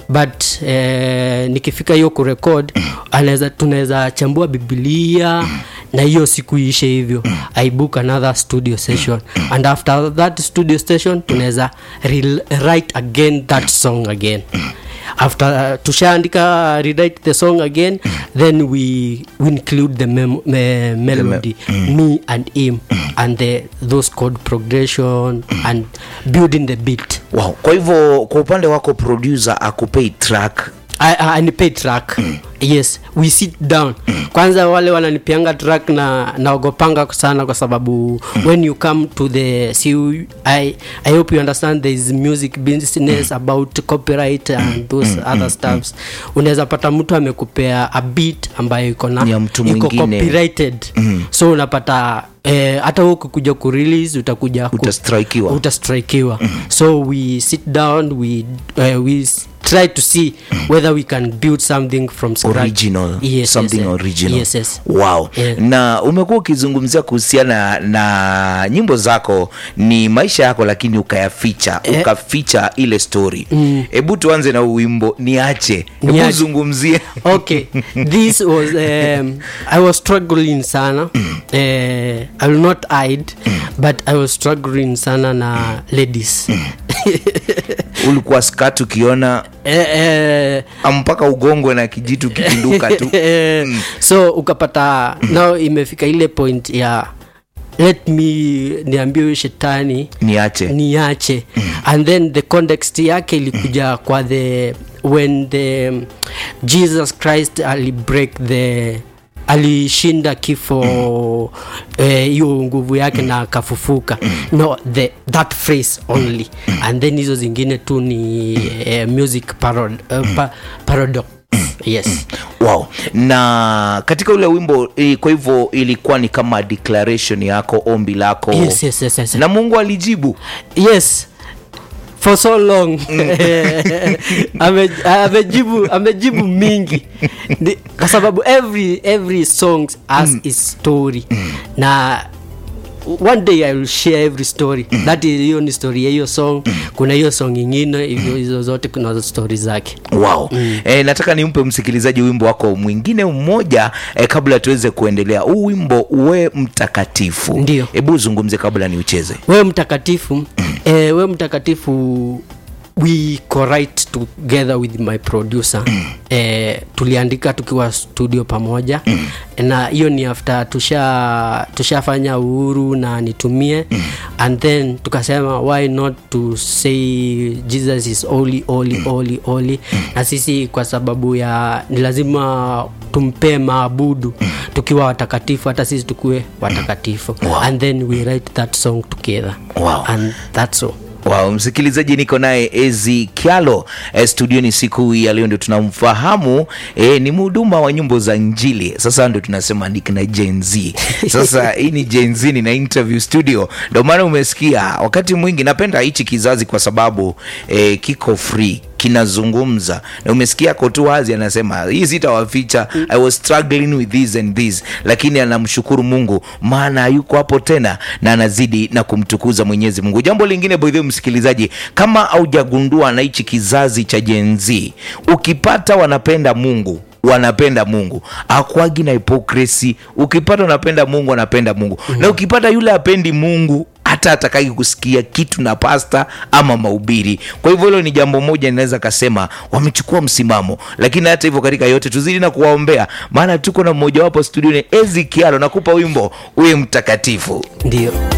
but eh, nikifika hiyo kurekod anaweza tunaweza chambua bibilia na hiyo siku iishe hivyo i book another studio session and after that studio session tunaweza rewrite again that song again after uh, tushaandika rewrite the song again then we, we include the mem- me- melody me and him and the those chord progression and building the beat wow. kwa hivyo kwa upande wako producer akupei track I, I, anipay track yes we sit down kwanza wale wananipianga track na naogopanga sana kwa sababu when you come to the see you- I, i hope you understand there is music business about copyright and those other stuffs unaweza pata mtu amekupea a beat ambayo iko na Ni ya mtu iko mwingine. copyrighted so unapata eh, hata wewe ukikuja kurelease utakuja ku- Utastrikiwa. utastrikiwa so we sit down we, uh, we s- try to see whether we can build something from scratch. original yes, something yes, eh. original yes, yes. wow Yeah. na umekuwa ukizungumzia kuhusiana na nyimbo zako ni maisha yako lakini ukayaficha Eh. ukaficha ile story hebu tuanze na huu wimbo niache hebu Niache. zungumzie okay this was um, i was struggling sana uh, i will not hide but i was struggling sana na ladies ulikuwa skat ukiona eh, eh, mpaka ugongwe na kijitu kipinduka tu Eh, so ukapata nao imefika ile point ya let me niambie huyu shetani niache niache and then the context yake ilikuja kwa the when the um, jesus christ alibreak the alishinda kifo eh, hiyo nguvu yake na akafufuka no the, that phrase only and then hizo zingine tu ni eh, music parod, uh, pa, paradox yes wow na katika ule wimbo eh, kwa hivyo ilikuwa ni kama declaration yako ombi lako yes, yes, yes, yes. na mungu alijibu yes for so long Ame- amejibu amejibu mingi Ni- kwa sababu every every song has its story na one day i will share every story that is hiyo ni story ya hiyo song kuna hiyo song ingine hivyo hizo zote kuna story zake wow mm. e, nataka nimpe msikilizaji wimbo wako mwingine mmoja e, kabla tuweze kuendelea huu wimbo we mtakatifu Ndio. hebu uzungumze kabla ni ucheze wewe mtakatifu eh, wewe mtakatifu we co-write together with my producer eh, tuliandika tukiwa studio pamoja na hiyo ni after tusha tushafanya uhuru na nitumie and then tukasema why not to say jesus is holy holy holy holy na sisi kwa sababu ya ni lazima tumpee maabudu tukiwa watakatifu hata sisi tukuwe watakatifu Wow. and then we write that song together Wow. and that's all Wow, msikilizaji niko naye Ezi Kialo e, studioni siku hii ya leo ndio tunamfahamu e, ni mhuduma wa nyimbo za Injili. Sasa ndio tunasema ni kina Gen Z. Sasa hii ni Gen Z na interview studio, ndio maana umesikia wakati mwingi napenda hichi kizazi kwa sababu e, kiko free kinazungumza na umesikia kotu wazi anasema hii sitawaficha i was struggling with this and this lakini anamshukuru mungu maana yuko hapo tena na anazidi na kumtukuza mwenyezi mungu jambo lingine by the way, msikilizaji kama haujagundua na hichi kizazi cha jenzi ukipata wanapenda mungu wanapenda mungu akwagi na hipokresi ukipata unapenda mungu anapenda mungu mm-hmm. na ukipata yule apendi mungu hata atakaki kusikia kitu na pasta ama mahubiri kwa hivyo hilo ni jambo moja ninaweza kasema wamechukua msimamo lakini hata hivyo katika yote tuzidi na kuwaombea maana tuko na mmojawapo studioni ezikialo nakupa wimbo uwe mtakatifu ndio